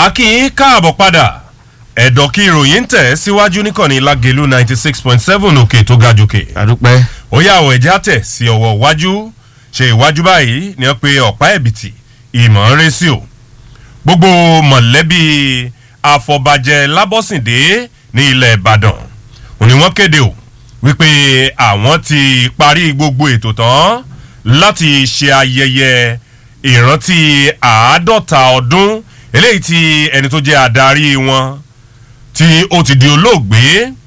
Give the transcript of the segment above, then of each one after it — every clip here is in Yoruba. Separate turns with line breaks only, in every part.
akínyìn káàbọ̀ padà ẹ̀dọ̀ kí ìròyìn ń tẹ̀ síwájú níkànnì lágẹ̀lú ninety six point seven òkè tó ga jòkè.
àdúpẹ́.
ó yà wọ̀ ẹ̀já tẹ̀ sí ọwọ́ iwájú ṣe ìwájú báyìí ni wọ́n pe ọ̀pá ẹ̀bìtì ìmọ̀ ń rẹ́ sí o. gbogbo mọ̀lẹ́bí afọbajẹ lábọ́sìndé ní ilẹ̀ ìbàdàn òní wọ́n kéde o wípé àwọn ti parí gbogbo ètò tán láti ṣe ayẹyẹ ìrántí àádọ́ta ọdún eléyìí tí ẹni tó jẹ́ adarí wọn tí ó ti di olóògbé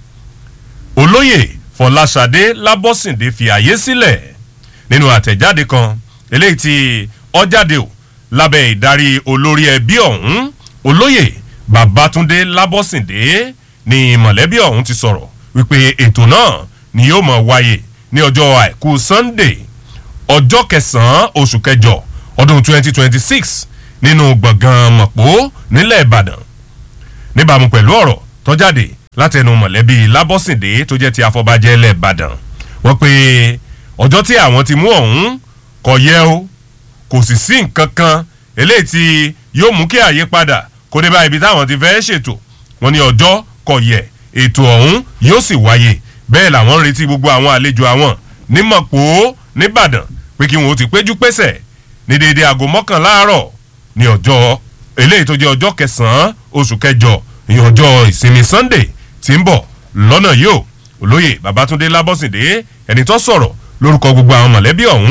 olóyè fọláṣadé lábọ́sìndé fi àyè sílẹ̀ nínú àtẹ̀jáde kan eléyìí tí ọjáde ò lábẹ́ ìdarí olórí ẹbí ọ̀hún olóyè babatunde lábọ́sìndé ni mọ̀lẹ́bí ọ̀hún ti sọ̀rọ̀ wípé ètò náà ni yóò mọ̀ wáyé ní ọjọ́ àìkú sunday ọjọ́ kẹsàn-án oṣù kẹjọ ọdún 2026 nínú gbọ̀ngàn mọ̀pó nílẹ̀ ìbàdàn níbàámu pẹ̀lú ọ̀rọ̀ tọ́jáde látẹnu mọ̀lẹ́bí lábọ́sìndé tó jẹ́ ti afọbajẹ́ ilẹ̀ ìbàdàn wọ́n pe ọjọ́ tí àwọn ti mú ọ̀hún kọ̀ yẹ o kò sì sí nǹkan kan eléyìí tí yóò mú kí àyípadà kó dé bá ibi táwọn ti fẹ́ ṣètò wọn ní ọjọ́ kọ̀ yẹ ètò ọ̀hún yóò sì wáyé bẹ́ẹ̀ làwọn ń retí gbogbo àwọn àlejò àwọn ní mọ̀pó nìbàdàn pé kí wọn ó ti péjú pésẹ̀ ní déédéé aago mọ́kànlá àárọ̀ ní ọjọ́ eléyìí tó jẹ́ ọjọ́ kẹsàn-án oṣù kẹjọ ìyẹn ọjọ́ ìsinmi sunday tí ń bọ̀ lọ́nà yìí o olóyè babatunde lábọ́sìndé ẹni tó sọ̀rọ̀ lórúkọ gbogbo àwọn mọ̀lẹ́bí ọ̀hún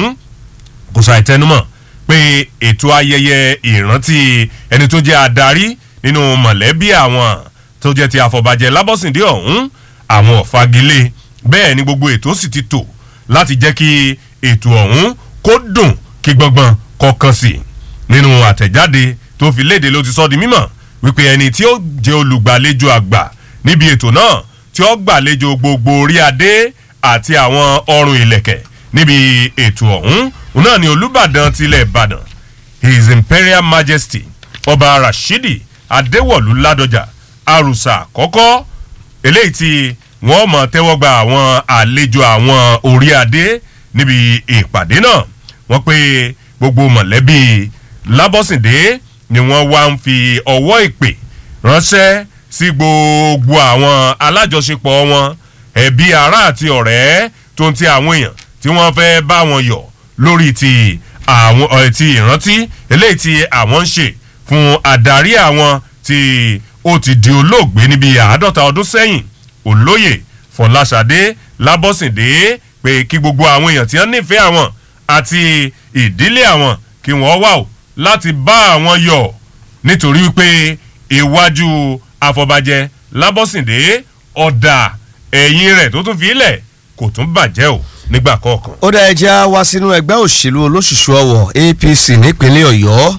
kò ṣàì tẹnumọ́ pé ètò ayẹyẹ ìrántí ẹni tó jẹ́ adarí nínú mọ̀lẹ́bí àwọn tó jẹ́ ti àfọ̀bàjẹ́ lábọ́sìndé ọ̀hún àwọn ọ̀fagilé bẹ́ẹ̀ ni gbogbo ètò sì ti tò láti jẹ́ kí ètò ọ̀hún kó dùn kí gbọ̀ngbọ̀n kọ̀ọ̀kan sí nínú àtẹ̀jáde tó fi léde ló ti sọ di mímọ̀ wípé ẹni tí ó jẹ́ olùgbàlejò àgbà níbi ètò náà tí ó gbàlejò gbogbo orí adé àti àwọn ọrùn ìlẹ̀kẹ̀ níbi ètò ọ̀hún òun náà ni olùbàdàn tilẹ̀ ìbàdàn his imperial majesty ọba rashidi adéwọ̀lú ládọjà àrùsà àkọ́kọ́ eléyìí tí wọ́n mọ̀ tẹ́wọ́ gba àwọn àlejò àwọn orí adé níbi ìpàdé náà wọ́n pe gbogbo mọ̀lẹ́bí lábọ́sìndé ni wọ́n wá ń fi ọwọ́ ìpè ránṣẹ́ sí gbogbo àwọn alájọṣepọ̀ wọn ẹbí ará àti ọ̀rẹ́ tó ń ti àwọn èèyàn tí wọ́n fẹ́ bá wọn yọ̀ lórí ti àwọn ẹ̀ ti ìrántí eléyìí tí àwọn ń ṣe fún adarí àwọn tí ó ti di olóògbé níbi àádọ́ta ọdún sẹ́yìn olóyè fọláṣadé lábọ́sìndé pé kí gbogbo àwọn èèyàn tí wọ́n nífẹ̀ẹ́ àwọn àti ìdílé àwọn kí wọ́n wà ó láti bá àwọn yọ̀ nítorí wípé iwájú àfọ̀bàjẹ́ lábọ́sìndé ọ̀dà ẹ̀yìn rẹ̀ tó tún fi ilẹ̀ kò tún bàjẹ́ o nígbà kọ̀ọ̀kan.
ó dá ẹja wá sínú ẹgbẹ́ òṣèlú olóṣùṣù ọwọ̀ apc nípínlẹ̀ ọ̀yọ́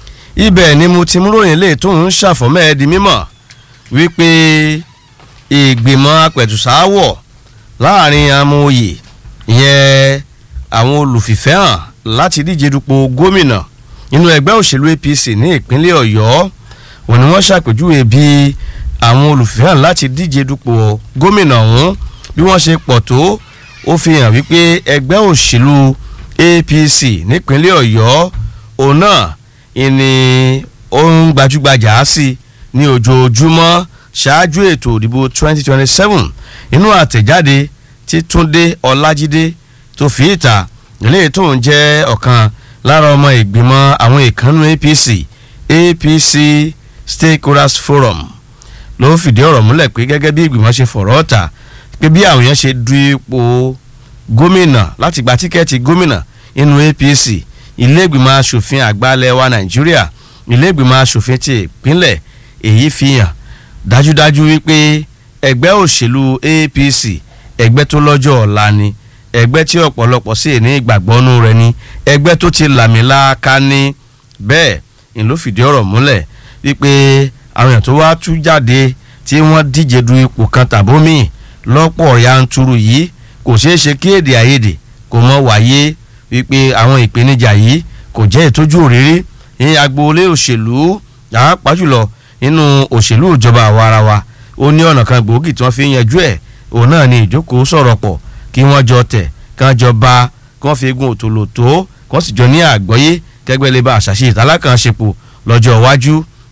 ibẹ̀ ni mo ti mú ròyìn lè tó ń ṣàfọ̀mọ́ ẹ di mímọ̀ wípé ìgbìmọ̀ apẹ̀tùsáwọ̀ láàrin amóye ìyẹn àwọn olùfìfẹ́hàn láti díje dupò gómìnà nínú ẹgbẹ́ òṣèlú apc ní ìpínlẹ̀ ọ̀yọ́ òun ni wọ́n ṣàpèjúwe bí àwọn olùfẹ́hàn láti díje dupò gómìnà ọ̀hún bí wọ́n ṣe pọ̀ tó ó fi hàn wípé ẹgbẹ́ òṣèlú apc nípínlẹ̀ ọ̀yọ́ òun náà ìní ohun gbajúgbajà sí ní ojoojúmọ́ ṣáájú ètò ìdìbò 2027 inú àtẹ̀jáde tí túndé ọlájídé tó fi ìta ilé tó ń jẹ́ ọ̀kan lára ọmọ ìgbìmọ̀ àwọn ìkànnù apc apc stakeholders forum ló fìdí ọ̀rọ̀ múlẹ̀ pé gẹ́gẹ́ bí ìgbìmọ̀ ṣe fọ̀rọ̀ ọ̀tà pé bí àwọn yẹn ṣe du ipò gómìnà láti gba tíkẹ́ẹ̀tì gómìnà inú apc ilé ìgbìmọ̀ asòfin àgbàlẹ̀ wa nàìjíríà ilé ìgbìmọ̀ asòfin ti ìpínlẹ̀ èyí fi hàn dájúdájú wípé ẹgbẹ́ òṣèlú apc ẹgbẹ́ tó lọ́jọ́ ọ̀la ni ẹgbẹ́ tí ọ̀pọ̀lọpọ̀ sì ní ìgbàgbọ́nú rẹ̀ ni ẹgbẹ́ tó ti làmìlàaka ní bẹ́ẹ̀ ni ló fìdí ọ̀rọ̀ múlẹ̀ wípé àwọn èèyàn tó wá tú jáde tí wọ́n díje du ipò kan tàbómì lọ́pọ̀ yanturu yìí kò ṣeé ṣe kí èdè àìyedè kò mọ wáyé wípé àwọn ìpèníjà yìí kò jẹ́ ìtójú òrírí ní agboolé òṣèlú pàápàá jùlọ nínú òṣèlú ìjọba àwarawa ó ní ọ̀nà kan gbòógì tí wọ́n fi ń yanjú ẹ̀ òun náà ni ìjókòó sọ̀rọ̀ pọ̀ kí wọ́n jọ tẹ̀ kán jọ bá kí wọ́n fi egun òtòlò tó kí wọ́n sì jọ ní àgbọ́yé kẹgbẹ́ lè ba àṣàṣe ìtàlákàn ṣepò lọ́jọ́ iwájú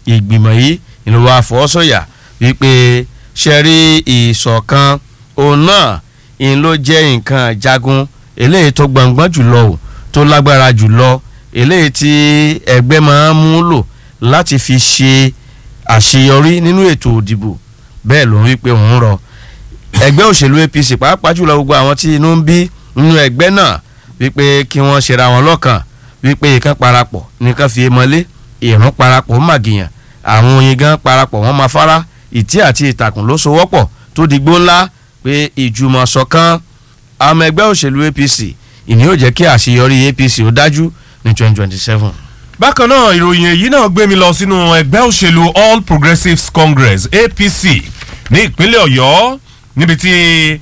ìgbìmọ̀ yìí ìlú wa fọwọ́sọ̀yà wípé ṣẹ́rí ìṣọ̀kan òun náà ìyẹn ló jẹ́ nǹkan jagun eléyìí tó gbọ̀ngbọ́n jùlọ o tó lágbára jùlọ eléyìí tí ẹgbẹ́ máa ń mú lò láti fi ṣe àṣeyọrí nínú ètò òdìbò bẹ́ẹ̀ ló ń wí pé òun rọ ẹgbẹ́ òṣèlú APC pàápàá jùlọ gbogbo àwọn tí inú ń bí nínú ẹgbẹ́ náà wípé kí wọ́n ṣera wọn lọ́kàn wípé ìkan parapọ̀ nìkan fi mọ́lé ìrún parapọ̀ ń màgìyàn àwọn oyin gan parapọ̀ wọ́n máa fara ìtí àti ìtàkùn ló so wọ́pọ̀ tó di gbó ńlá pé ìjùmọ̀ ṣọ̀kan àmọ́ ẹgbẹ́ òṣèlú APC ìní yóò jẹ́ kí àṣeyọrí APC ó dájú ní twenty twenty seven.
bákan náà ìròyìn èyí náà gbé mi lọ sínú ẹgbẹ́ òṣèlú All Progressives Congress APC ní ìpínlẹ̀ Ọ̀yọ́ níbi tí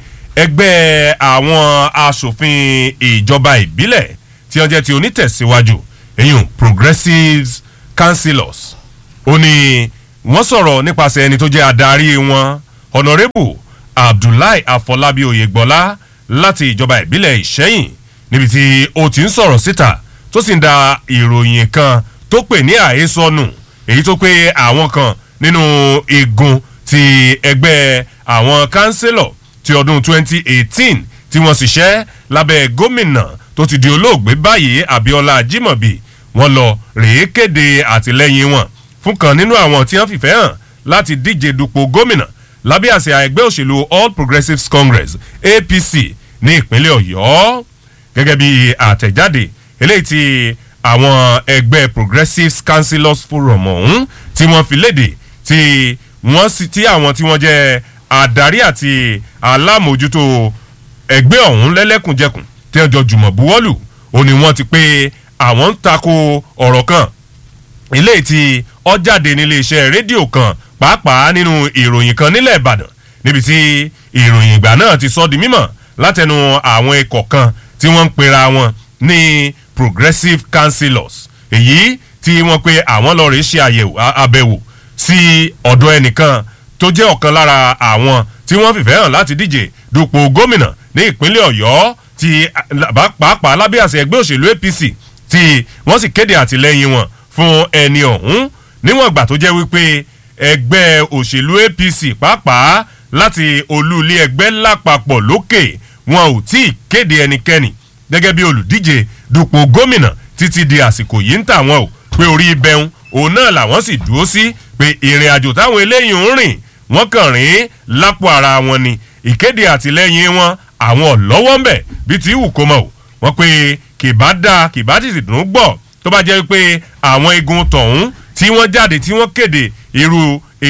ẹgbẹ́ àwọn asòfin ìjọba ìbílẹ̀ tí wọ́n jẹ́ ti onítẹ̀síwájú èyàn Progressives Councillors ó ní wọ́n sọ̀rọ̀ nípasẹ̀ ẹni tó jẹ́ adarí wọn Honourable Abdullahi Afọlábí Oyègbọ́lá láti ìjọba ìbílẹ̀ Ìṣẹ́yìn níbi tí ó ti ń sọ̀rọ̀ síta tó sì ń da ìròyìn kan tó pè ní àhesọ́nù èyí tó pé àwọn kan nínú igun ti ẹgbẹ́ àwọn kánsílọ̀ ti ọdún 2018 tí wọ́n sì ṣẹ́ lábẹ́ gómìnà tó ti di olóògbé báyìí Abíọ́lá Ajímọ̀bí wọ́n lọ rèé kéde àtìlẹ́yìn wọn fún kan nínú àwọn tí wọ́n fìfẹ́ hàn láti díje dupò gómìnà lábẹ́ àsíá ẹgbẹ́ òṣèlú All Progressives Congress APC ní ìpínlẹ̀ Ọ̀yọ́ gẹ́gẹ́ bí àtẹ̀jáde eléyìí tí àwọn ẹgbẹ́ Progressives Councillors Forum ọ̀hún tí wọ́n fi léde tí wọ́n sì tí àwọn tí wọ́n jẹ́ adarí àti alámòjútó ẹgbẹ́ ọ̀hún lẹ́lẹ́kùnjẹkùn tí wọ́n jọ jùmọ̀ buwọ́lù ó ní wọ́n ti pé àwọn ń tako ọ̀rọ̀ kan eléyìí tí ó jáde nílé iṣẹ́ rédíò kan pàápàá nínú ìròyìn kan nílẹ̀ Ìbàdàn níbi tí ìròyìn ìgbà náà ti sọ di mímọ̀ látẹnu àwọn ikọ̀ kan tí wọ́n ń pera wọn ní Progressive Councillors èyí tí wọ́n pe àwọn lọ́ọ́ rèé ṣe àbẹ̀wò sí ọ̀dọ̀ ẹnìkan tó jẹ́ ọ̀kan lára àwọn tí wọ́n fìfẹ́ hàn láti díje dupò gómìnà ní ìpínlẹ̀ Ọ̀yọ́ tí pàápàá lábẹ́ àṣẹ ẹgbẹ́ òṣèlú APC tí wọ́n sì kéde àtìlẹ́yìn wọn fún ẹni ọ̀hún níwọ̀n ìgbà tó jẹ́ wípé ẹgbẹ́ òṣèlú APC pàápàá láti olú ilé ẹgbẹ́ lápapọ̀ lókè wọn ò tí ì kéde ẹnikẹ́ni gẹ́gẹ́ bí olùdíje dupò gómìnà títí di àsìkò yìí ń tà wọ́n o pé orí ibẹ̀hún òun náà làwọn sì dúró sí pé ìrìn àjò táwọn eléyìí ń rìn wọ́n kàn rìn lápò ara wọn ni ìkéde àtìlẹ́yìn wọn àwọn ọ̀lọ́wọ́ ń bẹ̀ bí ti wù kó mọ̀ o wọ́n pé kìbá dáa kìbá tìtì dùn gbọ́ tó bá jẹ́ pé àwọn igun tọ̀hún tí wọ́n jáde tí wọ́n kéde irú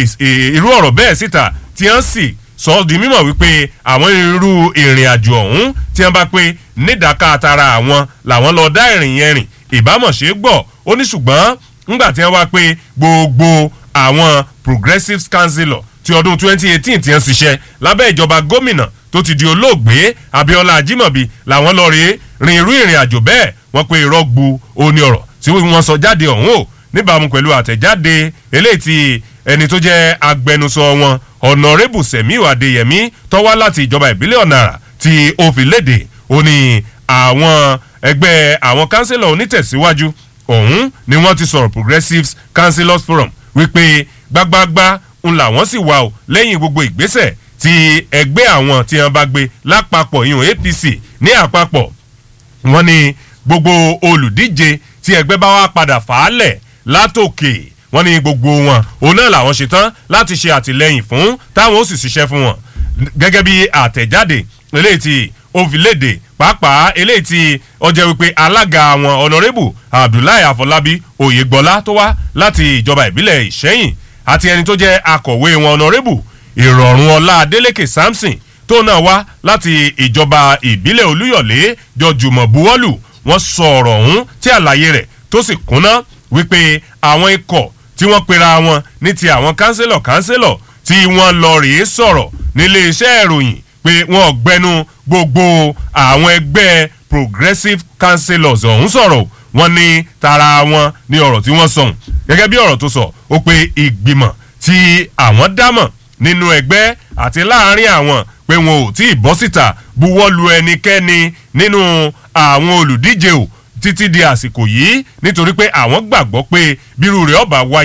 irú ọ̀rọ̀ bẹ́ẹ̀ síta tí wọ́n sì sọ ọ́ di mímọ̀ wípé àwọn irú ìrìn àjò ọ̀hún tí wọ́n bá pé nídàáká àtàrà àwọn làwọn lọ dá ìrìn yẹn rìn ìbámọ̀ ṣe é gbọ́ ó ní ṣùgbọ́n ńgbà tí wọ́n wá pé gbogbo àwọn progressive councillor ti ọdún 2018 tí wọ́n ṣiṣẹ́ lábẹ́ ìjọba gómìnà tó ti di olóògbé Abíọ́lá Ajímọ̀bí làwọn lọ rèé rin irú ìrìn àjò bẹ́ẹ̀ wọ́n pe irọ́ gbu oní ọ̀rọ̀ tí wọ́n sọ jáde ọ̀hún o níbàámu pẹ̀lú àtẹ̀jáde eléyìí tí ẹni tó jẹ́ agbẹnusọ wọn ọ̀nàrẹ́bù Sẹ̀míù Adéyẹmí tó wá láti ìjọba ìbílẹ̀ ọ̀nàrà tí ó fi léde ó ní àwọn ẹgbẹ́ àwọn kánsílọ̀ onítẹ̀síwájú ọ̀hún ni wọ́n ti sọ̀rọ̀ Progressives Councillors Forum wípé gbágbágbá ń làwọn sì wà ó lẹ́yìn gbogbo ìgbésẹ̀ tí ẹgbẹ́ àwọn tí wọ́n bá gbé lápapọ̀ ìhùn APC ní àpapọ̀ wọ́n ní gbogbo olùdíje tí ẹgbẹ́ bá wá padà fàálẹ̀ látòkè wọ́n ní gbogbo wọn òun náà làwọn ṣetán láti ṣe àtìlẹ́yìn fún táwọn ó sì ṣiṣẹ́ fún wọn gẹ́gẹ́ bí àtẹ̀jáde eléyìí tí ó fi léde pàápàá eléyìí tí ó jẹ́ wípé alága àwọn ọ̀nàrẹ́bù Abdullahi Afọlábí Oyègbọ́lá tó wá láti ìjọba ìbílẹ̀ Ìṣẹ́yìn àti ẹni tó jẹ́ akọ̀wé wọn ọ̀nàrẹ́bù Ìrọ̀rùn Ọlá Adélékè Samson tó náà wá láti ìjọba ìbílẹ̀ Olúyọ̀lé jọjùmọ̀ buwọ́lù wọ́n sọ ọ̀rọ̀ ọ̀hún tí àlàyé rẹ̀ tó sì kúnná wípé àwọn ikọ̀ tí wọ́n pera wọn ní ti àwọn kánsílọ̀ kánsílọ̀ tí wọ́n lọ rèé sọ̀rọ̀ nílé iṣẹ́ ìròyìn pé wọ́n gbẹnu gbogbo àwọn ẹgbẹ́ progressive councillors ọ̀hún sọ̀rọ̀ wọ́n ní tara wọn ní ọ̀rọ̀ tí wọ́n sọ̀hún gẹ́gẹ́ bí ọ̀rọ̀ tó sọ ó pé ìgbìmọ̀ tí àwọn dámọ̀ nínú ẹgbẹ́ àti láàárín àwọn pé wọn ò tí ì bọ́ síta buwọ́ lu ẹnikẹ́ni nínú àwọn olùdíje o títí di àsìkò yìí nítorí pé àwọn gbàgbọ́ pé bírú rẹ̀ ọba wáyé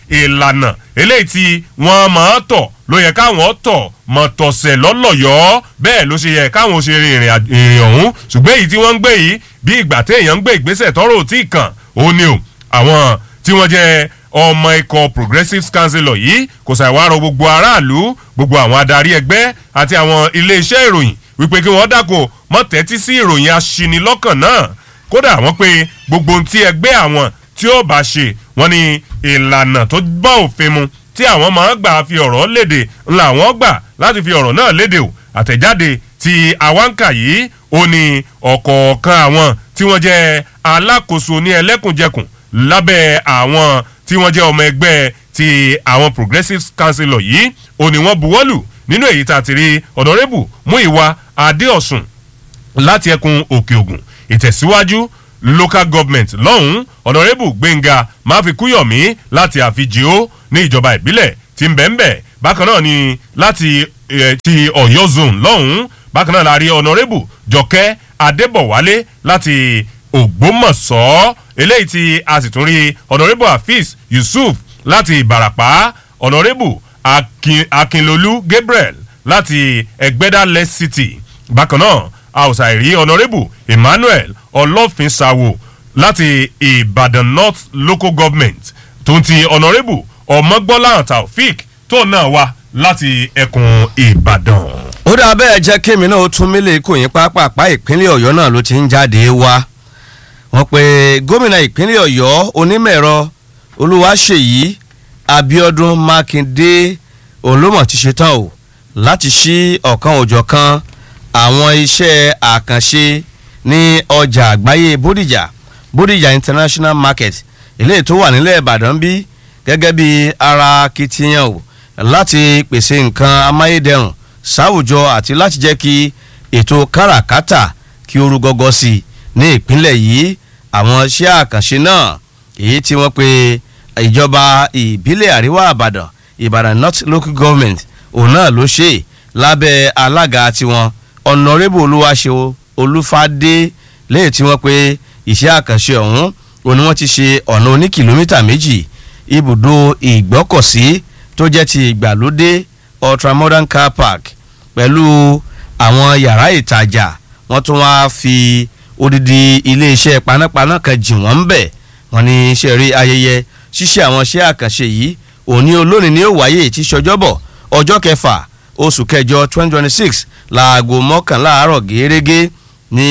ìlànà eléyìí tí wọ́n máa tọ̀ ló yẹ káwọn tọ̀ mọ̀tọ̀sẹ̀ lọ́lọ́yọ́ bẹ́ẹ̀ ló ṣe yẹ káwọn ṣe rin ìrìn àj- ìrìn ọ̀hún ṣùgbọ́n èyí tí wọ́n ń gbé yìí bí ìgbà téèyàn ń gbé ìgbésẹ̀ tọ́rọ̀ ò tí ì kàn ó ní o àwọn tí wọ́n jẹ́ ọmọ ikọ̀ progressive councillor yìí kò ṣàìwárọ̀ gbogbo aráàlú gbogbo àwọn adarí ẹgbẹ́ àti àwọn iléeṣẹ́ ìròyìn wípé kí wọ́n dákun mọ́ tẹ́tí sí ìròyìn aṣinilọ́kàn náà kódà wọ́n pé gbogbo ohun tí ẹgbẹ́ àwọn tí ó bá ṣe wọ́n ní ìlànà tó bá òfin mu tí àwọn máa ń gbà fi ọ̀rọ̀ léde ńlá àwọn gbà láti fi ọ̀rọ̀ náà léde o àtẹ̀jáde tí àwáǹkà yìí ó ní ọ̀kọ̀ọ̀kan àwọn tí wọ́n jẹ́ alákòóso ní ẹlẹ́kùnjẹkùn lábẹ́ àwọn tí wọ́n jẹ́ ọmọ ẹgbẹ́ ti àwọn progressive councillor yìí ó ní wọ́n buwọ́lù nínú èyí tá a ti rí ọ̀dọ́rẹ́bù Múyìwá Adéọ̀sùn láti ẹkùn òkè ògùn ìtẹ̀síwájú local government lọ́hùn-ún ọ̀nàrẹ́bù gbẹ̀ngà máfikúyọ̀mí láti àfijìó ní ìjọba ìbílẹ̀ tí ń bẹ̀ǹbẹ̀ bákan náà ni láti eh, ti ọ̀yọ́ zone lọ́hùn-ún bákan náà la rí ọ̀nàrẹ́bù jọkẹ́ adébọ̀wálé láti ògbómọ̀ṣọ́ eléyìí tí a sì tún rí ọ̀nàrẹ́bù hafiz yusuf láti ìbàràpá ọ̀nàrẹ́bù Akin- akínlolú gabriel láti ẹgbẹ́dá less city bákan náà a ò ṣàìrí ọ̀nàrẹ́bù emmanuel ọlọ́finṣàwò láti ìbàdàn north local government tó ń ti ọ̀nàrẹ́bù ọmọgbọ́lá taofik tó náà wá láti ẹkùn ìbàdàn.
ó dà bẹ́ẹ̀ jẹ́ kémi náà ó tún mílẹ̀ kò yín pápápá ìpínlẹ̀ ọ̀yọ́ náà ló ti ń jáde wá wọ́n pe gómìnà ìpínlẹ̀ ọ̀yọ́ onímọ̀-ẹ̀rọ olúwaṣèyí abiodun makinde olómọ̀ ti ṣetán o láti ṣí ọ̀kan òjọ̀kan àwọn iṣẹ́ àkànṣe ní ọjà àgbáyé bódìjà bódìjà international market eléyìí tó wà nílẹ̀ ìbàdàn bí gẹ́gẹ́ bí ara akitiyan o láti pèsè nǹkan amáyédẹrùn sáwùjọ àti láti jẹ́ kí ètò káràkátà kí ó rú gọ́gọ́ sí i ní ìpínlẹ̀ yìí àwọn iṣẹ́ àkànṣe náà èyí tí wọ́n pe ìjọba ìbílẹ̀ àríwá àbàdàn ìbàdàn north local government òun náà ló ṣe lábẹ́ alága tiwọn ọ̀nàrẹ́bù olúwaṣe olúfadé lẹ́yìn tí wọ́n pe iṣẹ́ àkànṣe ọ̀hún òun ni wọ́n ti ṣe ọ̀nà oní kìlómítà méjì ibùdó ìgbọ́kọ̀sí tó jẹ́ ti ìgbàlódé ultramodern car park pẹ̀lú àwọn yàrá ìtajà wọ́n tún wá fi odidi iléeṣẹ́ panápaná kan jì wọ́n ń bẹ̀ wọ́n ní iṣẹ́ rí ayẹyẹ ṣíṣe àwọn iṣẹ́ àkànṣe yìí òní olónìí ni ó wáyé tí ṣọjọ́bọ̀ ọjọ́ kẹfà oṣù kẹjọ twenty twenty six láago mọ́kànlá àárọ̀ gẹ́gẹ́ ní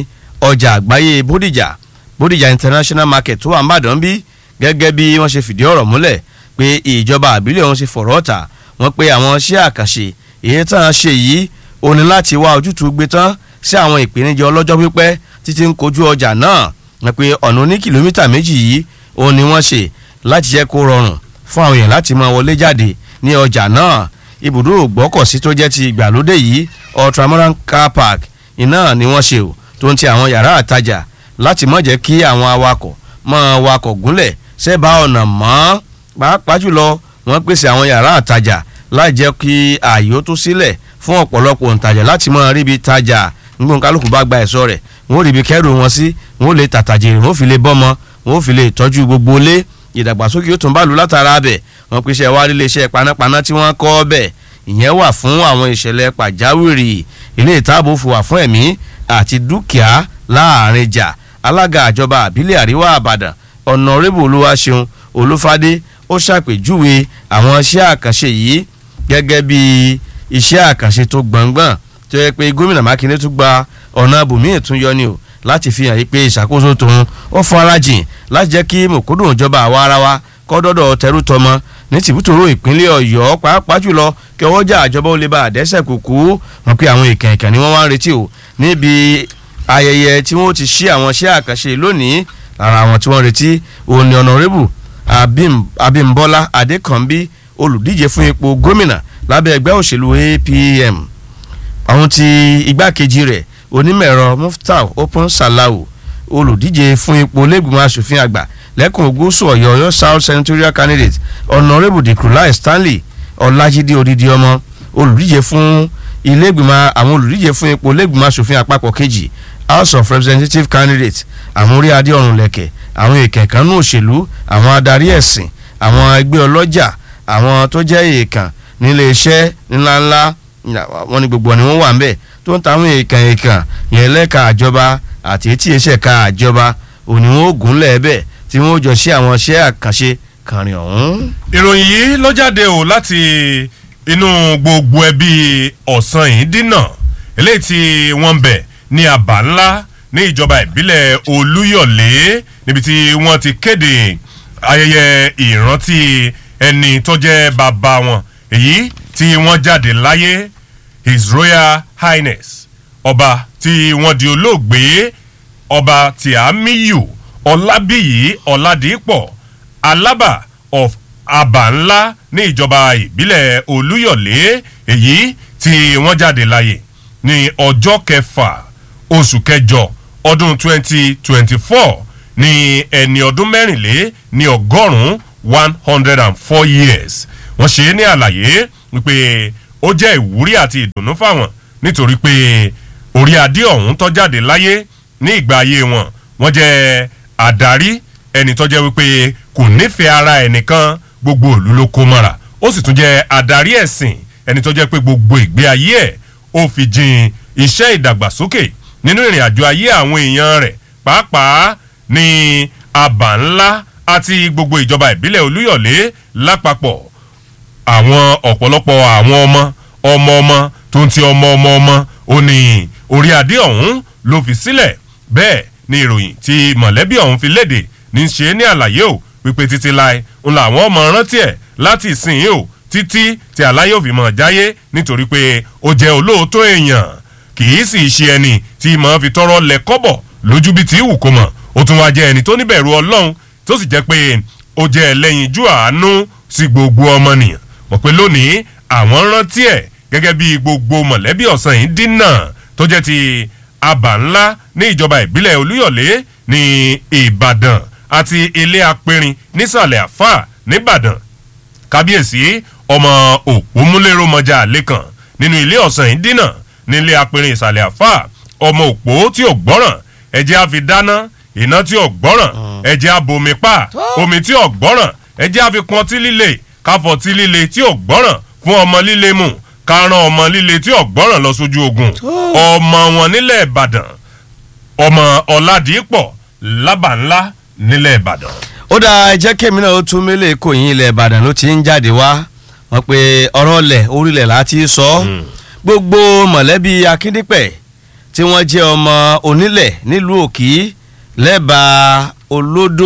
ọjà àgbáyé bódìjà bódìjà international market tó wà ń bàdàn bí gẹ́gẹ́ bí wọ́n ṣe fìdí ọ̀rọ̀ múlẹ̀ pé ìjọba àbílẹ̀ ọ̀hún ṣe fọ̀rọ̀ ọ̀tà wọ́n pé àwọn iṣẹ́ àkànṣe èyí tán ṣe yìí ó ní láti wá ojútùú gbé tán sí àwọn ìpèníjà ọlọ́jọ́ pípẹ́ títí ń kojú ọjà náà wọ́n pé ọ̀nà oní kìlómítà méjì yìí ó ní wọ́n ṣe láti jẹ́ kó rọrùn fún àwọn èèyàn láti máa wọlé jáde ní ọjà náà ibùdó ògbọ́kọ̀sí tó jẹ́ ti ìgbàlódé yìí ultramodern car park iná ni wọ́n ṣe o tó ń ti àwọn yàrá àtajà láti má jẹ́ kí àwọn awakọ̀ máa wakọ̀ gúnlẹ̀ sẹ́bà ọ̀nà mọ́ pàápàá jùlọ wọ́n pèsè àwọn yàrá àtajà láì jẹ́ kí ààyè ó tó sílẹ̀ fún ọ̀pọ̀lọpọ̀ òǹtajà láti máa ríbi tajà nígbà kálukú bá gba ẹ̀sọ́ rẹ̀ wọ́n ó ríbi kẹ́rù wọn sí wọ́n ó lè tàtàjèrè wọ́n ó fi lè bọ́mọ wọ́n ó fi lè tọ́jú gbogbo ilé ìdàgbàsókè yóò tún bá lu látara bẹ̀ wọ́n pèsè wá ilé iṣẹ́ panápaná tí wọ́n kọ́ bẹ̀ ìyẹn wà fún àwọn ìṣẹ̀lẹ̀ pàjáwìrì ilé ìtaàbò fún wà fún ẹ̀mí àti dúkìá láàrin jà alága àjọba àbílẹ̀ àríwá àbàdàn ọ̀nàrẹ́bù olúwaṣeun olúfadé ó ṣàpèjúwe àwọn iṣẹ́ àkànṣe yìí gẹ́gẹ́ bí iṣẹ́ àkànṣe tó gbọ̀ngbọ̀n tó yẹ pé gómìnà mákindé tún gba ọ̀nà abòmíì tún yọ ni o láti fi hàn yí pé ìṣàkóso tòun ó farajìn láti jẹ́ kí mòkúdùn ìjọba àwa ara wa kọ́ dọ́dọ̀ tẹrú tọmọ ní tìbútòrò ìpínlẹ̀ ọ̀yọ́ pàápàá jùlọ kí ọwọ́ jà àjọba ó lè bá àdẹ́sẹ̀ kúkú wọn pé àwọn ìkànnì ni wọ́n wá ń retí o níbi ayẹyẹ tí wọ́n ti ṣí àwọn iṣẹ́ àkànṣe lónìí lára àwọn tí wọ́n retí òun ni ọ̀nàrẹ́bù abímbọ́lá adékànbí olùdíje fún ipò gómìnà lábẹ́ ẹgbẹ́ òṣèlú apm àwọn tí igbákejì rẹ̀ onímọ̀ẹ̀rọ muftau open salau olùdíje fún ipò lẹ́gbìmọ̀ asòfin àgbà lẹ́kùn gúúsù ọ̀yọ́ ọ̀yọ́ south senatorial candidate honourable dikrulai stanley ọlájídé odidi ọmọ olùdíje fún ilé-ìgbìmọ̀ àwọn olùdíje fún ipò lẹ́gbìmọ̀ asòfin àpapọ̀ kejì house of representative candidate àwọn orí adé ọ̀run lẹ̀kẹ̀ àwọn ìkẹ̀kànnú òṣèlú àwọn adarí ẹ̀sìn àwọn ẹgbẹ́ ọlọ́jà àwọn tó jẹ́ èèkàn nílé iṣẹ́ ńláńlá wọn ni gbogbo ni wọ́n wà ń bẹ̀ tó ń ta àwọn èèkàn èèkàn yẹn lẹ́ka àjọba àti etí iṣẹ́ ka àjọba òní wọn ò gúnlẹ̀ ẹ̀bẹ̀ tí wọ́n ó jọ ṣe àwọn iṣẹ́ àkànṣe kàrin ọ̀hún.
ìròyìn yìí ló jáde o láti inú gbogbo ẹbí ọ̀sán yìí dínà eléyìí tí wọ́n ń bẹ̀ ní àbá ńlá ní ìjọba ìbílẹ̀ olúyọ̀lé níbi tí wọ́n ti kéde ayẹyẹ ìrántí ẹni tó jẹ́ bàbá wọn èyí tí wọ́n jáde láyé his royal highness ọba tí wọ́n di olóògbé ọba tìámíyù ọlábíyì ọládìpọ̀ alábà of àbá ní ìjọba ìbílẹ̀ olúyọ̀lé èyí tí wọ́n jáde láyé ní ọjọ́ kẹfà oṣù kẹjọ ọdún 2024 ní ẹni ọdún mẹ́rìnlé ní ọgọ́rùn-ún one hundred and four years wọ́n ṣe é ní àlàyé wípé ó jẹ́ ìwúrí àti ìdùnnú fáwọn nítorí pé orí adé ọ̀hún tó jáde láyé ní ìgbà ayé wọn wọ́n jẹ́ àdarí ẹni tó jẹ́ wípé kò nífẹ̀ẹ́ ara ẹnìkan gbogbo òlu ló kó mọ́ra ó sì tún jẹ́ adarí ẹ̀sìn ẹni tó jẹ́ pé gbogbo ìgbé ayé ẹ̀ ó fi jin iṣẹ́ ìdàgbàsókè nínú ìrìn àjò ayé àwọn èèyàn rẹ̀ pàápàá ní àbá ńlá àti gbogbo ìjọba ìbílẹ̀ olúyọ̀lé lápapọ̀ àwọn ọ̀pọ̀lọpọ̀ àwọn ọmọ ọmọ ọmọ tó ń ti ọmọ ọmọ ọmọ ó ní orí adé ọ̀hún ló fi sílẹ̀ bẹ́ẹ̀ ni ìròyìn tí mọ̀lẹ́bí ọ̀hún fi léde ní í ṣe ní àlàyé o wípé títí láì ń làwọn ọmọ rántí ẹ̀ láti ìsìn yìí o títí tí aláyọ̀ fi mọ̀ jáyé nítorí pé ó jẹ́ olóòótọ́ èèyàn kì í sì ṣe ẹni tí mọ̀ fi tọrọ lẹ̀ kọ́bọ̀ lójú bí tí wù kó mọ̀ ó tún wá jẹ́ ẹni tó níbẹ̀rù ọlọ́run tó sì jẹ́ pé ó jẹ́ ẹlẹ́yinjú àánú sí gbogbo ọmọnìyàn mọ̀ pé lónìí àwọn rántí ẹ̀ gẹ́gẹ́ bí gbogbo mọ̀lẹ́bí ọ̀sán yìí dínà tó jẹ́ ti àbá ńlá ní ìjọba ìbílẹ̀ olúyọ̀lé ní ìbàdàn àti ilé apẹ̀rin nísàlẹ̀ àfà nìbàdàn kábíyèsí ọmọ òpómúlérò mọjà lẹ́kàn nínú ilé ọ̀sán yìí dínà ní ilé apẹ̀rin ìsàlẹ̀ àfà ọmọ òpó tí ò gbọ́ràn ẹ̀jẹ̀ á fi dáná iná tí ò gbọ́ràn ẹ̀jẹ̀ á bomi pa omi tí ò gbọ́ràn ẹ̀jẹ̀ á fi pọn tí líle káfọ̀ tí líle tí ò gbọ́ràn fún ọmọ líle mu kárán ọmọ líle tí ò gbọ́ràn lọ sójú ogun ọmọ wọn nílẹ̀ ìbàdàn ọmọ ọ̀làdìpọ̀ lábàńlá nílẹ̀ ìbàdàn.
ó dáa ẹ jẹ́ kémi náà ó tún mélé kò yín ilẹ̀ ìbàdàn ló ti ń jáde wá wọ́n pe ọ̀rọ̀ ọ̀lẹ̀ orílẹ̀ láti sọ gbogbo mọ̀lẹ́bí akíndípẹ̀ tí wọ́n jẹ́ ọmọ onílẹ̀ nílùú òkì lẹ́bàá olódó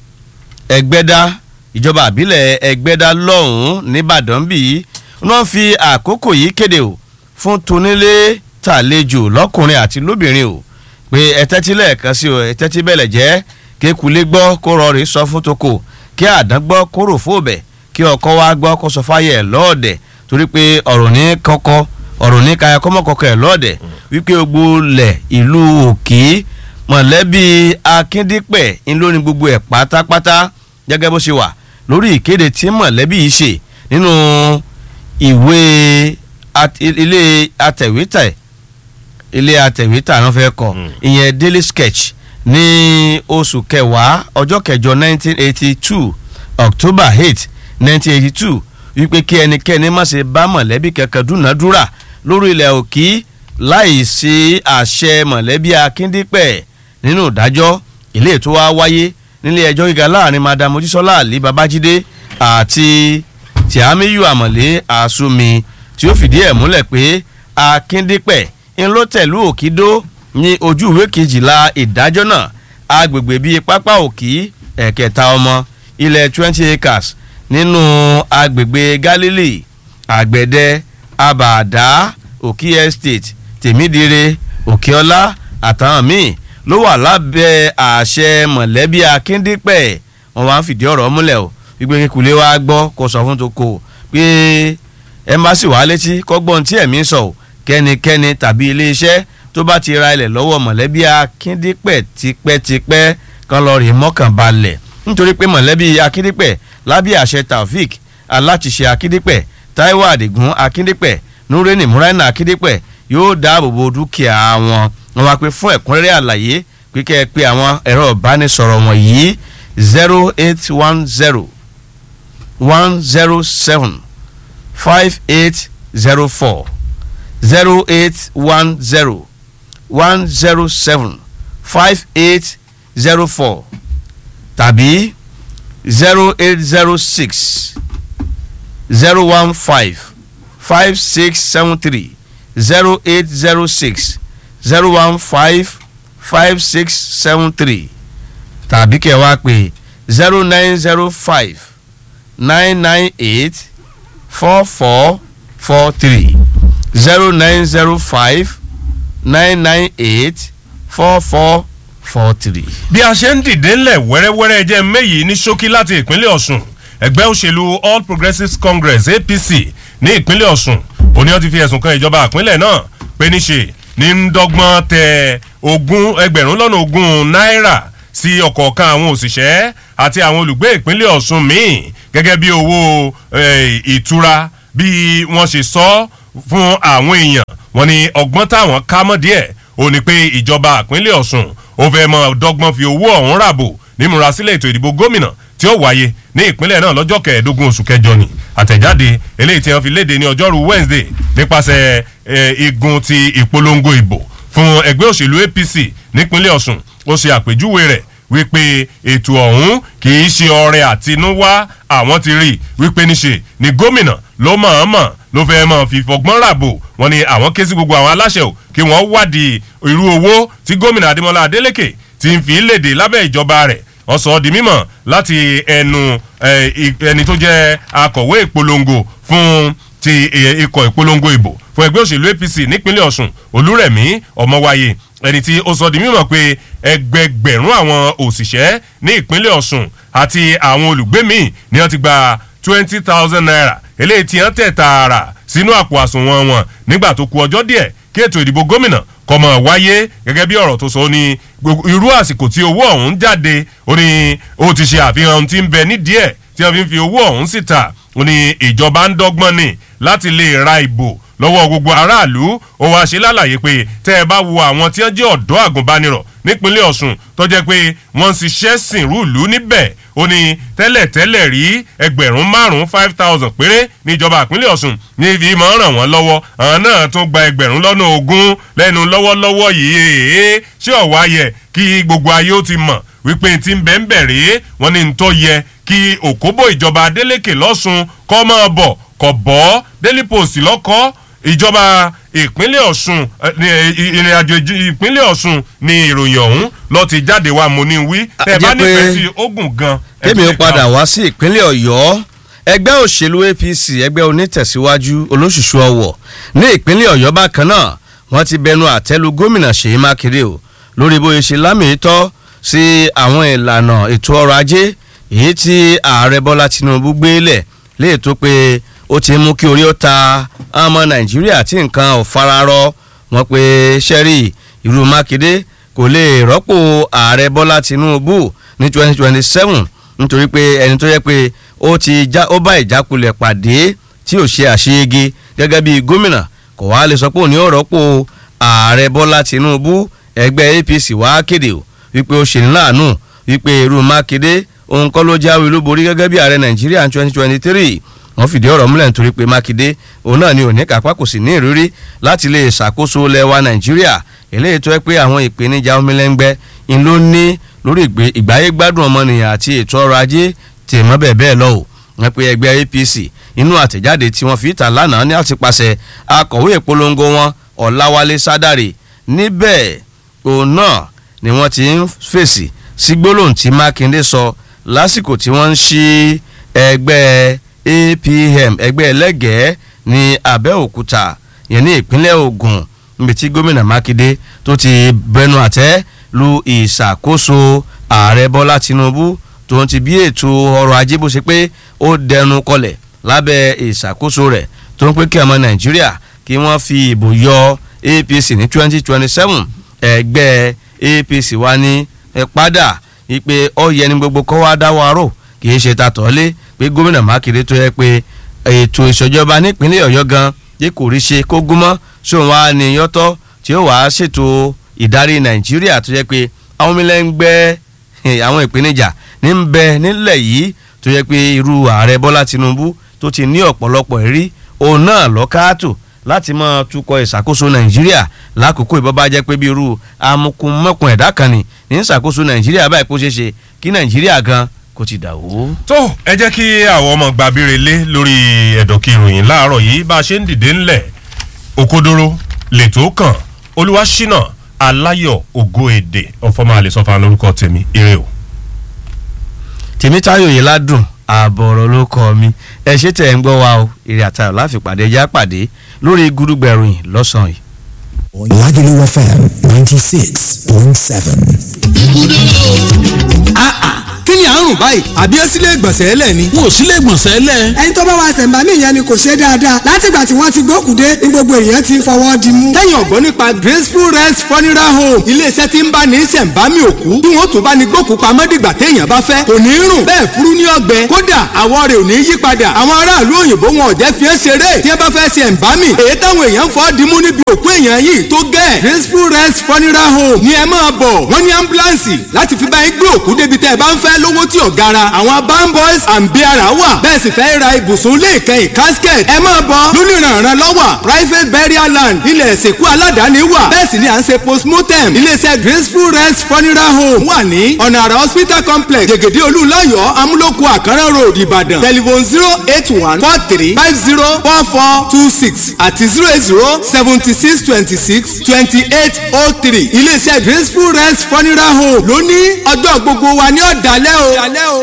ẹgbẹ́dá ìjọba àbílẹ̀ ẹgbẹ́dá lọ́hùn-ún nìbàdàn bíi wọ́n fi àkókò yìí kéde o fún tonílé tàlejò lọ́kùnrin àti lóbìnrin o pé ẹtẹ́tí lẹ́ẹ̀kan sí o ẹtẹ́tí bẹ̀lẹ̀ jẹ́ kékulé gbọ́ kó rọrí sọ fún toko kí àdán gbọ́ kó rò fóòbẹ̀ kí ọkọ wa gbọ́ kó sọ fáyẹ̀ lọ́ọ̀dẹ̀ torí pé ọ̀rọ̀ ní kọ́kọ́ ọ̀rọ̀ ní kaya kọ́mọ́kọ́kọ́ ẹ̀ lọ́ọ̀dẹ̀ wípé gbogbo lẹ̀ ìlú òkè mọ̀lẹ́bí akíndípẹ̀ ńlórí gbogbo ẹ̀ pátápátá gẹ́gẹ́ bó ṣe wà lórí ìkéde tí mọ̀lẹ́bí yìí ṣe nínú ìwé ilé atẹ̀wétà ilé atẹ̀wétà náà fẹ́ kọ ìyẹn daily sketch ní oṣù kẹwàá ọjọ́ kẹjọ 1982 october 8 1982 wípé kí ẹnikẹ́ni má ṣe bá mọ̀lẹ́bí kankan dúnàádúrà lórí ilẹ̀ òkì láì sí àṣẹ mọ̀lẹ́bí akíndípẹ̀ nínú ìdájọ́ ilé ètò wa wáyé nílé ẹjọ́ gíga láàrin madam mojísọ́lá àlí babájídé àti tìámíyù àmọ̀lé àsùnmi tí ó fìdí ẹ̀ múlẹ̀ pé akíndípẹ̀ ń ló tẹ̀lú òkìdó ní ojú ìwé kejìlá ìdájọ́ náà agbègbè bíi pápá òkì ẹ̀kẹta ọmọ ilẹ̀ twenty acres nínú agbègbè galilee àgbẹ̀dẹ abàdá òkì estate tèmídìrẹ òkèọlá àtàwọn míì ló wà lábẹ́ àṣẹ mọ̀lẹ́bí akíndípẹ̀ wọn wá ń fìdí ọ̀rọ̀ múlẹ̀ o wípé kíkulé wa gbọ́ kó sọ fún toko pé ẹmbásì wà létí kọ́gbọ́n tí ẹ̀mí sọ ò kẹ́nikẹ́ni tàbí iléeṣẹ́ tó bá ti ra ilẹ̀ lọ́wọ́ mọ̀lẹ́bí akíndípẹ̀ tipẹ́tipẹ́ kan lọ rí mọ́kànbalẹ̀ nítorí pé mọ̀lẹ́bí akíndípẹ̀ lábẹ́ àṣẹ taofik aláṣiṣẹ́ akíndípẹ̀ taiwo adigun akíndípẹ̀ nureni muraina akíndípẹ̀ yóò dáàbò bo dúkìá wọn wọn wá pé fún ẹ̀kúnrẹ́rẹ́ àlàyé pé kẹ́ ẹ pé àwọn ẹ̀rọ ìbánisọ̀rọ̀ wọ̀nyí zero eight one zero one zero seven five eight zero four zero eight one zero one zero seven five eight zero four tàbí zero eight zero six zero one five five six seven three zero eight zero six zero one five five six seven three tàbí kẹ́ wá pé zero nine zero five nine nine eight four four four three zero nine zero five nine nine eight four four four three.
bí a ṣe ń dìde ńlẹ̀ wẹ́rẹ́wẹ́rẹ́ jẹ́ méyì ní ṣókí láti ìpínlẹ̀ ọ̀ṣun ẹgbẹ́ òṣèlú all progressives congress apc ní ìpínlẹ̀ ọ̀ṣun òní wọ́n ti fi ẹ̀sùn kan ìjọba ìpínlẹ̀ náà pé níṣe ní ń dọ́gbọ́n tẹ ogún ẹgbẹ̀rún lọ́nà ogún náírà sí ọ̀kọ̀ọ̀kan àwọn òṣìṣẹ́ àti àwọn olùgbé ìpínlẹ̀ ọ̀ṣun míì gẹ́gẹ́ bí owó eh, ìtura bí wọ́n ṣe sọ fún àwọn èèyàn wọ́n ní ọgbọ́n táwọn ká mọ́ díẹ̀ ó ní pé ìjọba ìpínlẹ̀ ọ̀ṣun ó fẹ́ mọ dọ́gbọ́n fi owó ọ̀hún ràbò nímúrasílẹ̀ ètò ìdìbò gómìnà tí ó wáyé ní ìpínlẹ̀ náà lọ́jọ́ kẹẹ̀ẹ́dógún oṣù kẹjọ ni àtẹ̀jáde eléyìí tí wọ́n fi léde ní ọjọ́rú wednesday nípasẹ̀ eh, igun ti ìpolongo ìbò fún ẹgbẹ́ òṣèlú apc nípínlẹ̀ ọ̀ṣun ó ṣe àpèjúwe rẹ̀ wípé ètò ọ̀hún kì í ṣe ọrẹ àtinúwá àwọn ti rí wípé níṣe ni gómìnà ló mọ̀ọ́mọ̀ ló fẹ́ mọ̀ fi fọgbọ́n ràbò wọn ni àwọn ké sí gbogbo àwọn aláṣẹ o kí wọ́n wádìí irú owó tí gómìnà adémọlá adélèké ti ń fi léde lábẹ́ ìjọba rẹ̀ wọ́n sọ ọ́ di mímọ̀ láti ẹnu ẹni tó jẹ́ akọ̀wé ìpolongo fún ti ikọ̀ ìpolongo ìbò fún ẹgbẹ́ òṣèlú apc nípínlẹ̀ ọ̀sùn olúrẹ̀mí ọmọwáyé ẹni tí ó sọ di mímọ̀ pé ẹgbẹgbẹ̀rún àwọn òṣìṣẹ́ ní ìpínlẹ̀ ọ̀sùn àti àwọn olùgbé míì ni wọ́n ti gba twenty thousand naira eléyìí tí wọ́n tẹ̀ tààrà sínú àpò àsùnwọ̀n wọn nígbà tó ku ọjọ́ díẹ̀ kí ètò ìdìbò gómìnà kọmọ wáyé gẹ́gẹ́ bí ọ̀rọ̀ tó sọ ní irú àsìkò tí owó ọ̀hún jáde ó ní ó ti ṣe àfihàn ohun tí ń bẹ nídìí ẹ̀ tí wọ́n fi ń fi owó ọ̀hún síta ó ní ìjọba ń dọ́gbọ́n ni láti lè ra ìbò lọ́wọ́ gbogbo aráàlú ó wáá ṣe lálàyé pé tẹ́ ẹ bá wo àwọn tí wọ́n jẹ́ ọ̀dọ́ àgùnbánirọ̀ nípínlẹ̀ ọ̀sùn tó jẹ́ pé wọ́n ń ṣiṣẹ́ sìnrú ìlú níbẹ̀ ó ní tẹ́lẹ̀tẹ́lẹ̀ rí ẹgbẹ̀rún márùn-ún five thousand péré níjọba ìpínlẹ̀ ọ̀sùn ní ibi máa ń ràn wọ́n lọ́wọ́ àwọn náà tún gba ẹgbẹ̀rún lọ́nà ogún lẹ́nu lọ́wọ́lọ́wọ́ yìí èé ṣé ọ̀wá yẹ kí gbogbo ayé ó ti mọ̀ wípé ti ń bẹ̀ ń bẹ̀ rèé wọ́n ní ń tó yẹ kí òkóbó ìjọba adélèké lọ́sùn kọ́ máa bọ̀ kọ̀ bọ́ daily post lọ́kọ́ ìjọba ìpínlẹ̀ ọ̀sùn ìrìn àjò ìpínlẹ̀ ọ̀sùn ni ìròyìn ọ̀hún lọ ti jáde wá mo ní wí tẹ́ ẹ bá nífẹ̀ẹ́ sí ogun gan.
kémi ó padà wá sí ìpínlẹ̀ ọ̀yọ́ ẹgbẹ́ òṣèlú apc ẹgbẹ́ onítẹ̀síwájú olóṣùṣù ọ̀wọ̀ ní ìpínlẹ̀ ọ̀yọ́ bákan náà wọ́n ti bẹnu àtẹ́lu gómìnà ṣèyí mákèrè o lórí bóyá ṣe lámìítọ́ sí àwọn ìlànà ètò ọrọ̀ ajé èyí tí ààrẹ bọ́lá tinubu gbé lẹ̀ léè tó pé ó ti mú kí orí ó ta ọmọ nàìjíríà tí nǹkan ò fararọ wọn pé sẹ́rí irú mákindé kò lè rọ́pò ààrẹ bọ́lá tinubu ní twenty twenty seven nítorí pé ẹni tó yẹ pé ó ti já ó bá ìjákulẹ̀ pàdé tí ò ṣe àṣeyege gẹ́gẹ́ bí gómìnà kò wá lè sọ pé òní ò rọ́pò ààrẹ bọ́lá tinubu ẹgbẹ́ apc wá kéde o wípé ó ṣe ní láàánú wípé irú mákindé òun kọ́ ló jáwé olúborí gẹ́gẹ́ bí ààrẹ nàìjíríà twenty twenty three wọ́n fìdí ọ̀rọ̀ múlẹ̀ nítorí pé mákindé òun náà ni òní kápá kò sì ní ìrírí láti lè ṣàkóso lẹ́wà nàìjíríà eléyìí tó yẹ pé àwọn ìpèníjà omilẹ́ngbẹ́ ń ló ní lórí ìgbáyé gbádùn ọmọnìyàn àti ètò ọrọ̀ ajé tèmọ́ bẹ́ẹ̀ bẹ́ẹ̀ lọ o wọ́n pe ẹgbẹ́ apc inú àtẹ̀jáde tí wọ́n fi ìta lánàá ní àti pàṣẹ akọ̀wé ìpolongo wọn ọ̀làwálé sádàrè níbẹ̀ òun náà ni wọ́n ti ń fèsì sí gbólóhùn tí mákindé sọ lásìkò tí wọ́n ń ṣí ẹgbẹ́ apm ẹgbẹ́ ẹlẹ́gẹ̀ẹ́ ní abẹ́òkúta yẹn ní ìpínlẹ̀ ogun níbi tí gómìnà mákindé tó ti bẹnu àtẹ́ lu ìṣàkóso ààrẹ bọ́lá tinubu tó ń ti bí ètò ọrọ̀ ajé bó ṣe pé ó dẹnu kọlẹ̀ lábẹ́ ìṣàkóso rẹ̀ tó ń pé kí ọmọ nàìjíríà kí wọ́n fi ìbò yọ apc ní twenty twenty seven ẹgbẹ́ apc wá ní ẹ padà wípé ó yẹ ní gbogbo kọ́ wá dáwọ́ aró kì í ṣe tatọ́lé pé gómìnà mákindé tó yẹ pé ètò ìṣèjọba nípínlẹ̀ ọ̀yọ́ gan yé kò rí ṣe kó gúnmọ́ sóun wá ní yọ́tọ́ tí ó wàá ṣètò ìdarí nàìjíríà tó yẹ pé àwọn mílẹ̀ ń gbẹ́ àwọn ìpèníjà ní ń bẹ nílẹ̀ yìí tó yẹ pé irú ààrẹ bọ́lá tinubu tó ti ní ọ̀pọ̀lọpọ̀ ẹ̀rí òun náà lọ́kàátò láti máa tukọ̀ ìṣàkóso nàìjíríà lákòókò ìbọn bá jẹ́ pé bí irú amukumọ́kun ẹ̀dá kan ni ní ìṣàkóso nàìjíríà báyìí kó ṣeé ṣe kí nàìjíríà gan kó ti dà wó.
tó ẹ jẹ́ kí àwọn ọmọ gbàbíre lé lórí ẹ̀dọ̀kì ìròyìn láàárọ̀ yìí bá a ṣe ń dìde ńlẹ̀ òkodoro lètò kàn olúwaṣínà aláyọ̀ ògo èdè ọ̀fọ̀mọ àlẹ́sọ̀fà lórúkọ tèmi ire o.
tèmítáyò yìí ládùn ààbọ̀rọ̀ ló kọ́ mi ẹ ṣe tẹ̀ ń gbọ́ wa o èrè àtàrà láfi pàdé ẹjẹ́ àpàdé lórí gúdúgbẹ̀rùn lọ́sàn-án yìí.
Lagelu FM 96.7.
kí ni àrùn báyìí àbí ẹ sílé ìgbọ̀nsẹ̀ ẹlẹ̀ ni.
wọn ò sílé ìgbọ̀nsẹ̀ lẹ̀.
ẹni tó bá wa ṣẹ̀ǹbámì yẹn ni kò ṣe dáadáa látìgbà tí wọ́n ti gbókùdé ní gbogbo èèyàn ti fọwọ́ di mú.
tẹ́yìn ọ̀gbọ́n nípa graceful rest funeral home iléeṣẹ́ tí ń bá ní ṣẹ̀ǹbámì òkú bí wọ́n tún bá ní gbókù pamọ́ dìgbà téèyàn bá fẹ́ kò ní rùn bẹ́ẹ̀ furu ní ọgbẹ́ kódà àwọ̀ rẹ̀ ò ní yí padà àwọn aráàlú òyìnbó wọn ò jẹ́ fi é ṣeré tí wọ́n bá fẹ́ ṣẹ̀ǹbámì èyí táwọn èèyàn fọ́ dimú níbi òkú èèyàn yìí tó gẹ̀ graceful rest funeral home ni ẹ máa bọ̀ wọ́n ní ambulance láti fi bá yín gbé òkú débi tẹ́ ẹ bá ń fẹ́ lówó tí ò gara àwọn bamboys and biara wà bẹ́ẹ̀ sì fẹ́ ra ibùsùn ilé ìkẹyìn casket ẹ máa bọ̀ lónìí ìrànràn lọ́wọ́ private burial land ilẹ̀ ìsìnkú aládàáni wà bẹ́ẹ̀ sì ni à ń ṣe postmortem iléeṣẹ́ graceful rest funeral home wà ní ọ̀nà àrà hospital complex jẹ̀gẹ̀dẹ̀ olúlayọ̀ amúlòkù àkàrà road ìbàdàn telephone zero eight one four three five zero four four two six àti zero eight zero seventy six twenty six twenty eight oh three iléeṣẹ́ graceful rest funeral home lónìí ọjọ́ gbogbo wa ní ọ̀dàlẹ́ o.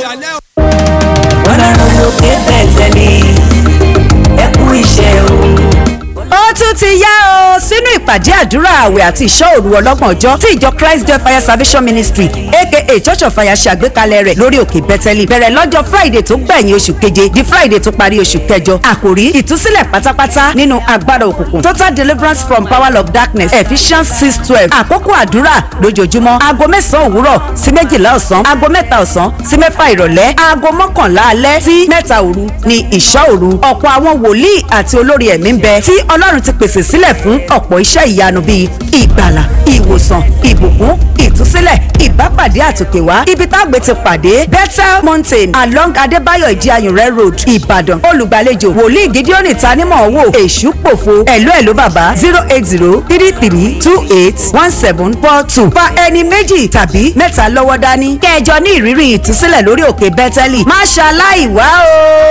ọlọ́run lókè bẹ̀tẹ̀ mi ẹ kú iṣẹ́ o.
ó tún ti yá o sínú ìpàdé àdúrà àwẹ̀ àti ìṣọ́ òru ọlọ́gbọ̀n ọjọ́ tí ìjọ christ joy fire salvation ministry aka church of fire ṣe àgbékalẹ̀ rẹ̀ lórí òkè bẹ́tẹ́lì bẹ̀rẹ̀ lọ́jọ́ friday tó gbẹ̀yìn oṣù keje di friday tó parí oṣù kẹjọ àkòrí ìtúsílẹ̀ pátápátá nínú agbára òkùnkùn total deliverance from power of darkness ephesians six twelve àkókò àdúrà lójoojúmọ́ aago mẹ́sàn-án òwúrọ̀ sí méjìlá ọ̀sán aago mẹ́ta ọ̀sán sí mẹ́fà ìrọ̀lẹ́ aago mọ́kànlá alẹ́ sí mẹ́ta òru ni ìṣọ́ òru ọ̀pọ̀ àwọn wòlíì àti olórí ẹ̀mí ń bẹ tí ọlọ́run ti pèsè sílẹ̀ fún ọ̀pọ̀ iṣẹ́ ìyanu bíi ìgbàlà ìwòsàn ìbùkún ìtúsílẹ̀ ìbápàdé àtòkèwá ibi tágbé ti pàdé bethel mountain along adébáyọ̀ ìdíayùnrẹ́ road ìbàdàn olùgbàlejò wòlíì gídíọ́nì tanímọ̀ wò èṣù pòfo ẹ̀lú ẹ̀lú bàbá zero eight zero three three two eight one seven four two fa ẹni méjì tàbí mẹ́ta lọ́wọ́ dání kẹjọ ní ìrírí ìtúsílẹ̀ lórí òkè bẹ́tẹ́lì má ṣaláì wá o.